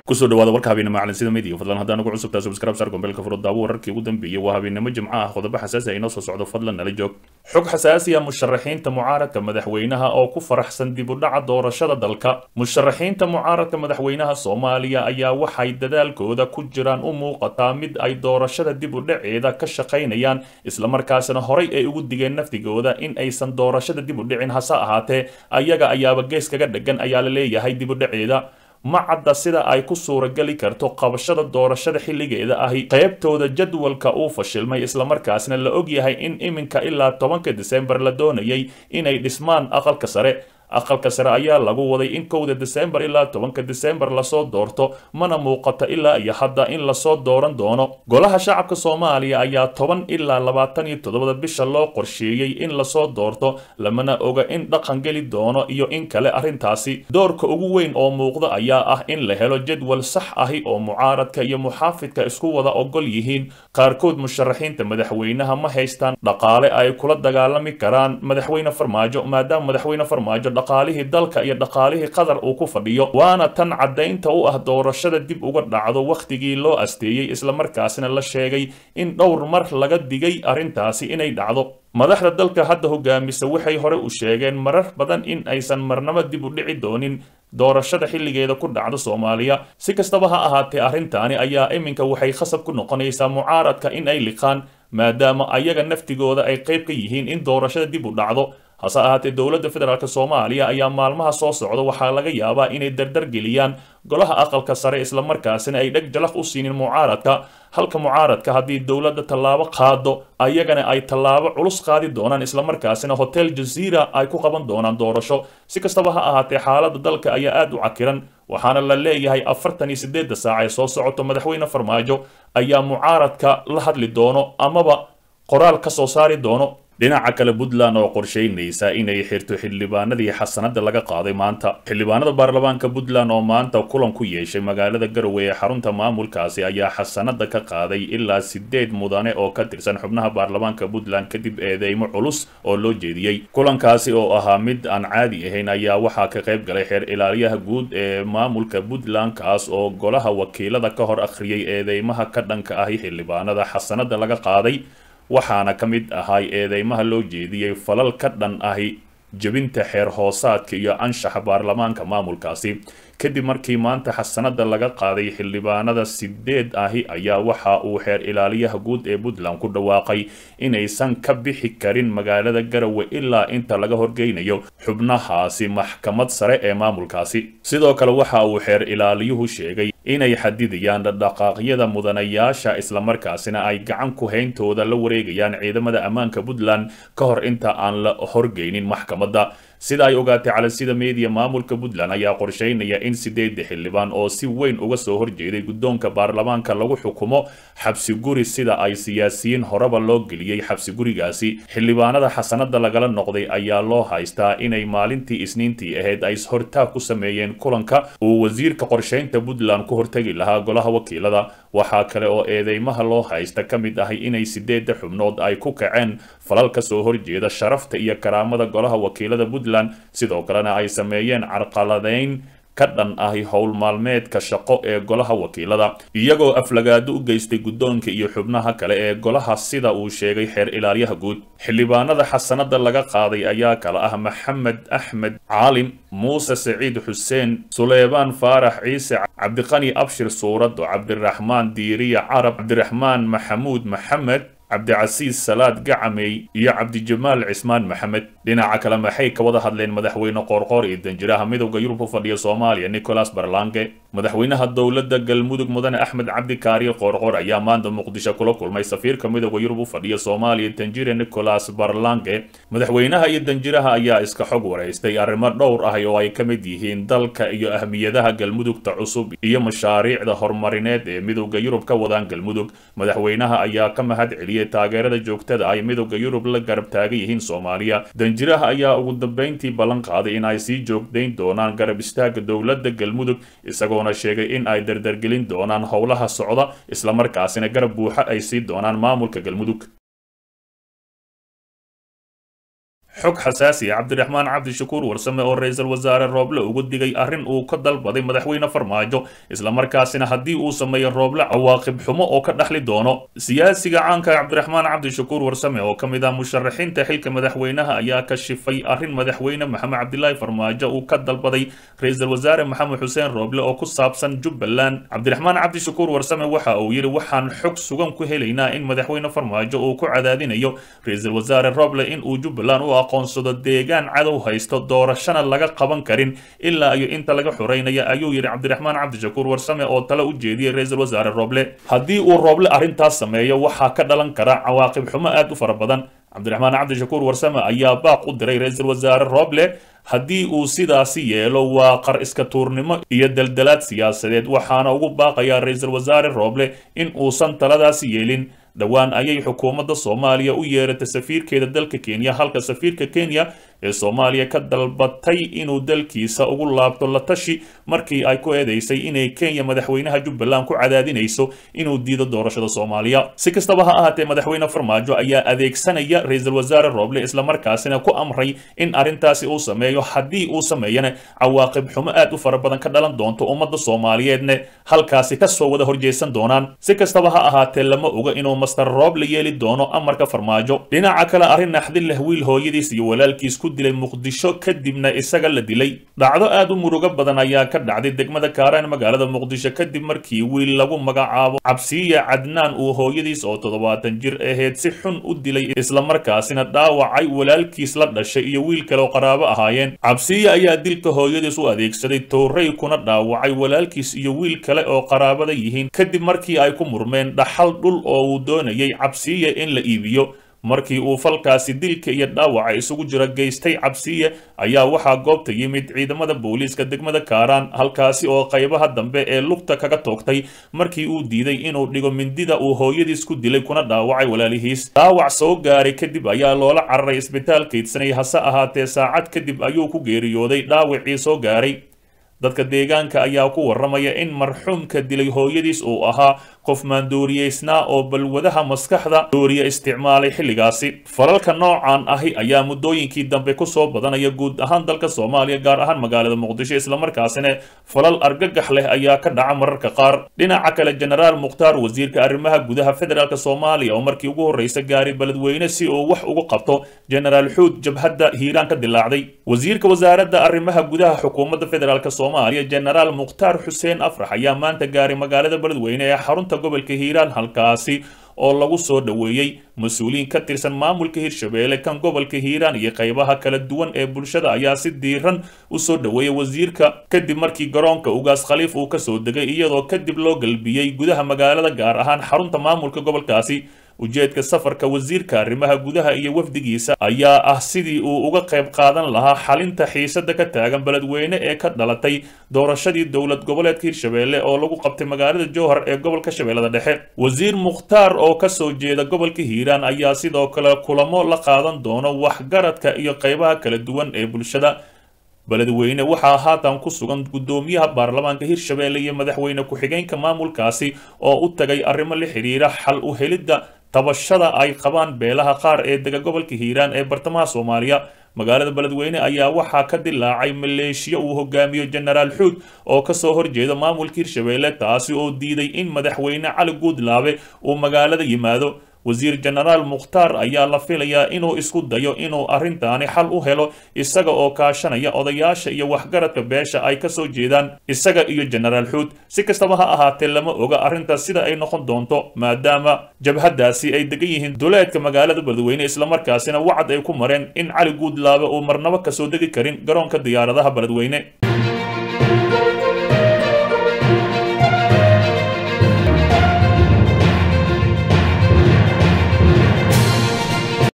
kusoo dhawaada warka habeennimo macalinsida media fadlan haddaan ugu cusubtaa subscribe sar gombeelka furo daawo wararkii ugu dambeeyey waa habeennimo jimco ah qodobo xasaasi ah inoo soo socdo fadlan nala joog xog xasaasi ah musharaxiinta mucaaradka madaxweynaha oo ku faraxsan dib u dhaca doorashada dalka musharaxiinta mucaaradka madaxweynaha soomaaliya ayaa waxay dadaalkooda ku jiraan u muuqataa mid ay doorashada dib u dhaceeda ka shaqaynayaan islamarkaasina horay ay ugu digeen naftigooda in aysan doorashada dib u dhicin hase ahaatee ayaga ayaaba gees kaga dhegan ayaa la leeyahay dib u dhaceeda ma cadda sida ay ku suurageli karto qabashada doorashada xilligeeda ahi qaybtooda jadwalka uu fashilmay islamarkaasna la ogyahay in iminka ilaa tobanka disembar la doonayay inay dhismaan aqalka sare aqalka sare ayaa lagu waday in kowda disembar ilaa tobanka disembar lasoo doorto mana muuqato ilaa iyo hadda in lasoo dooran doono golaha shacabka soomaaliya ayaa toban ilaa labaatan iyo toddobada bisha loo qorsheeyey in lasoo doorto lamana oga in dhaqan geli doono iyo in kale arrintaasi doorka ugu weyn oo muuqda ayaa ah in la helo jadwal sax ahi oo mucaaradka iyo muxaafidka isku wada ogol yihiin qaarkood musharaxiinta madaxweynaha ma haystaan dhaqaale ay kula dagaalami karaan madaxweyne farmaajo maadaama madaxweyne farmaajo dhaqaalihii dalka iyo dhaqaalihii qatar uu ku fadhiyo waana tan caddaynta u ah doorashada dib uga dhacdo wakhtigii loo asteeyey islamarkaasina la sheegay in dhowr mar laga digay arrintaasi inay dhacdo madaxda dalka hadda hogaamisa waxay hore u sheegeen marar badan in aysan marnabo dib u dhici doonin doorashada xilligeeda ku dhacda soomaaliya si kastaba ha ahaatee arrintaani ayaa iminka waxay khasab ku noqonaysaa mucaaradka in ay liqaan maadaama ayaga naftigooda ay qayb ka yihiin in doorashada dib u dhacdo hase ahaatee dowladda federaalk soomaaliya ayaa maalmaha soo socda waxaa laga yaabaa inay dardar geliyaan golaha aqalka sare islamarkaasina ay dheg jalaq u siinin mucaaradka halka mucaaradka haddii dowladda tallaabo qaado ayagana ay tallaabo culus qaadi doonaan islamarkaasina hotel jaziira ay ku qaban doonaan doorasho si kastaba ha ahaatee xaaladda dalka ayaa aad u cakiran waxaana la leeyahay afartan iyo siddeedda saac ee soo socoto madaxweyne farmaajo ayaa mucaaradka la hadli doono amaba qoraal ka soo saari doono dhinaca kale puntland oo qorsheynaysa inay xirto xildhibaanadii xasanada laga qaaday maanta xildhibaanada baarlamaanka puntland oo maanta kulan ku yeeshay magaalada garowe ee xarunta maamulkaasi ayaa xasanada ka qaaday ilaa sideed mudane oo ka tirsan xubnaha baarlamaanka puntland kadib eedeymo culus oo loo jeediyey kulankaasi oo ahaa mid aan caadi ahayn ayaa waxaa ka qayb galay xeer ilaaliyaha guud ee maamulka puntland kaas oo golaha wakiilada ka hor akhriyay eedeymaha ka dhanka ahi xildhibaanada xasanada laga qaaday waxaana ka mid ahay eedeymaha loo jeediyey falal ka dhan ahi jebinta xeer hoosaadka iyo anshaxa baarlamaanka maamulkaasi kadib markii maanta xasanada laga qaaday xildhibaanada sideed ahi ayaa waxa uu xeer ilaaliyaha guud ee puntland ku dhawaaqay inaysan ka bixi karin magaalada garowe ilaa inta laga horgeynayo xubnahaasi maxkamad sare ee maamulkaasi sidoo kale waxa uu xeer ilaaliyuhu sheegay inay xadidayaan dhaqaaqyada mudanayaasha islamarkaasina ay gacan ku hayntooda la wareegayaan ciidamada ammaanka puntland ka hor inta aan la horgeynin maxkamadda sida ay ogaatay calansida media maamulka puntland ayaa qorsheynaya in sideedda xildhibaan oo si weyn uga soo horjeeday guddoonka baarlamaanka lagu xukumo xabsi guri sida ay siyaasiyiin horeba loo geliyey xabsi gurigaasi xildhibaanada xasanada lagala noqday ayaa loo haystaa inay maalintii isniintii ahayd ay hortaag ku sameeyeen kulanka uu wasiirka qorsheynta puntland ku hortegi lahaa golaha wakiilada waxaa kale oo eedeymaha loo haysta ka mid ahay inay sideedda xubnood ay ku kaceen falal ka soo horjeeda sharafta iyo karaamada golaha wakiilada puntland sidoo kalena ay sameeyeen carqaladeyn ka dhan ahi howl maalmeedka shaqo ee golaha wakiilada iyagoo aflagaado u geystay guddoonka iyo xubnaha kale ee golaha sida uu sheegay xeer ilaaliyaha guud xildhibaanada xasanada laga qaaday ayaa kala ah maxamed axmed caalim muuse saciid xuseen suleymaan faarax ciise cabdiqani abshir suurado cabdiraxmaan diiriya carab cabdiraxmaan maxamuud maxamed cabdicasiis salaad gacamey iyo cabdijamaal cismaan maxamed dhinaca kale maxay ka wada hadleen madaxweyne qoorqoor iyo danjiraha midowda yurub u fadhiya soomaaliya nicholas barlange madaxweynaha dowladda galmudug mudane axmed cabdi kaariye qoorqoor ayaa maanta muqdisho kula kulmay safiirka midowda yurub u fadhiya soomaaliya danjire nicholas barlange madaxweynaha iyo danjiraha ayaa iska xog waraystay arrimo dhowr ah oo ay ka mid yihiin dalka iyo ahmiyadaha galmudugta cusub iyo mashaariicda horumarineed ee midowda yurub ka wadaan galmudug madaxweynaha ayaa ka mahad celiyey taageerada joogtada ay midowda yurub la garab taagan yihiin soomaaliya danjiraha ayaa ugu dambeyntii ballan qaaday in ay sii joogdayn doonaan garab istaaga dowladda galmudug isagoona sheegay in ay dardargelin doonaan howlaha socda islamarkaasina garab buuxa ay sii doonaan maamulka galmudug xog xasaasi ah cabdiraxmaan cabdishakuur warsame oo ra-iisul wasaare rooble ugu digay arrin uu ka dalbaday madaxweyne farmaajo islamarkaasina haddii uu sameeyo rooble cawaaqib xumo oo ka dhaxli doono siyaasiga caanka cabdiraxmaan cabdishakuur warsame oo ka mid ah musharaxiinta xilka madaxweynaha ayaa ka shifay arrin madaxweyne maxamed cabdilaahi farmaajo uu ka dalbaday ra-iisul wasaare maxamed xuseen rooble oo ku saabsan jubbaland cabdiraxmaan cabdishakuur warsame waxa uu yidhi waxaan xog sugan ku helaynaa in madaxweyne farmaajo uu ku cadaadinayo ra-iisul wasaare rooble in uu jubbaland u aqoonsado deegaan cadow haysto doorashana laga qaban karin ilaa iyo inta laga xoreynaya ayuu yidhi cabdiraxmaan cabdishakuur warsame oo tale u jeediyey ra-iisul wasaare rooble haddii uu rooble arrintaas sameeyo waxaa ka dhalan kara cawaaqib xumo aad u fara badan cabdiraxmaan cabdishakuur warsame ayaa baaq u diray ra-iisul wasaare rooble haddii uu sidaasi yeelo waa qar iska tuurnimo iyo daldalaad siyaasadeed waxaana ugu baaqayaa ra-iisul wasaare rooble in uusan taladaasi yeelin dhowaan ayay xukuumadda soomaaliya u yeeratay safiirkeeda dalka kenya halka safiirka kenya ee soomaaliya ka dalbatay inuu dalkiisa ugu laabto la tashi markii ay ku eedeysay inay kenya madaxweynaha jubbaland ku cadaadinayso inuu diido doorashada soomaaliya si kastaba ha ahaatee madaxweyne farmaajo ayaa adeegsanaya ra-iisul wasaare rooble islamarkaasina ku amray in arrintaasi uu sameeyo haddii uu sameeyana cawaaqib xumo aad u fara badan ka dhalan doonto ummadda soomaaliyeedne halkaasi kasoo wada horjeysan doonaan si kastaba ha ahaatee lama oga inuu master rooble yeeli doono amarka farmaajo dhinaca kale arrin naxdin leh wiil hooyadiis iyo walaalkiis ku dilay muqdisho kadibna isaga la dilay dhacdo aad u murugo badan ayaa ka dhacday degmada kaaraan magaalada muqdisho kadib markii wiil lagu magacaabo cabsiya cadnaan uu hooyadiis oo toddobaatan jir ahayd si xun u dilay islamarkaasina dhaawacay walaalkiis la dhashay iyo wiil kale oo qaraabo ahaayeen cabsiya ayaa dilka hooyadiis u adeegsaday towrey kuna dhaawacay walaalkiis iyo wiil kale oo qaraabada yihiin kadib markii ay ku murmeen dhaxal dhul oo uu doonayay cabsiya in la iibiyo markii uu falkaasi dilka iyo dhaawaca isugu jira geystay cabsiye ayaa waxaa goobta yimid ciidamada booliiska degmada kaaraan halkaasi oo qaybaha dambe ee lugta kaga toogtay markii uu diiday inuu dhigo mindida uu hooyadiis ku dilay kuna dhaawacay walaalihiis dhaawac soo gaaray kadib ayaa loola cararay isbitaal kaydsanay hase ahaatee saacad kadib ayuu ku geeriyooday dhaawacii soo gaaray dadka deegaanka ayaa ku warramaya in marxuumka dilay hooyadiis uu ahaa qof maandooriyeysnaa oo balwadaha maskaxda dooriya isticmaalay xilligaasi falalka noocan ahi ayaa muddooyinkii dambe kusoo badanaya guud ahaan dalka soomaaliya gaar ahaan magaalada muqdisho islamarkaasina falal argagax leh ayaa ka dhaca mararka qaar dhinaca kale jenaraal mukhtaar wasiirka arrimaha gudaha federaalk soomaaliya oo markii ugu horreysa gaaray beledweyne si uu wax ugu qabto jenaraal xuud jabhadda hiiraan ka dilaacday wasiirka wasaaradda arrimaha gudaha xukuumadda federaalk soomaaliya jenaraal mukhtaar xuseen afrax ayaa maanta gaaray magaalada beledweyne ee xarunta gobolka hiiraan halkaasi oo lagu soo dhoweeyey mas-uuliyiin ka tirsan maamulka hirshabeelle kan gobolka hiiraan iyo qaybaha kala duwan ee bulshada ayaa si diiran u soo dhoweeyay wasiirka kadib markii garoonka ugaas khaliif uu ka soo degay iyadoo kadib loo galbiyey gudaha magaalada gaar ahaan xarunta maamulka gobolkaasi ujeedka safarka wasiirka arrimaha gudaha iyo wafdigiisa ayaa ah sidii uu uga qayb qaadan lahaa xalinta xiisada ka taagan beledweyne ee ka dhalatay doorashadii dowlad goboleedka hirshabeelle oo lagu qabtay magaalada jowhar ee gobolka shabeellada dhexe wasiir mukhtaar oo kasoo jeeda gobolka hiiraan ayaa sidoo kale kulamo la qaadan doono waxgaradka iyo qaybaha kala duwan ee bulshada beledweyne waxaa haatan ku sugan guddoomiyaha baarlamaanka hirshabeelle iyo madaxweyne ku-xigeenka maamulkaasi oo u tagay arrimo la xidhiira xal u helidda tabashada ay qabaan beelaha qaar ee dega gobolka hiiraan ee bartamaha soomaaliya magaalada beledweyne ayaa waxaa ka dilaacay maleeshiya uu hogaamiyo jenaraal xuud oo kasoo horjeeda maamulka hirshabeelle taasi oo diiday in madaxweyne cali guudlaabe uu magaalada yimaado wasiir jenaraal mukhtaar ayaa la filayaa inuu isku dayo inuu arrintaani xal u helo isaga oo kaashanaya odayaasha iyo waxgaradka beesha ay kasoo jeedaan isaga iyo jenaraal xuud si kastaba ha ahaatee lama oga arrintaas sida ay noqon doonto maadaama jabhaddaasi ay degan yihiin duleedka magaalada beledweyne islamarkaasina wacad ay ku mareen in cali guudlaabe uu marnabo kasoo degi karin garoonka diyaaradaha beledweyne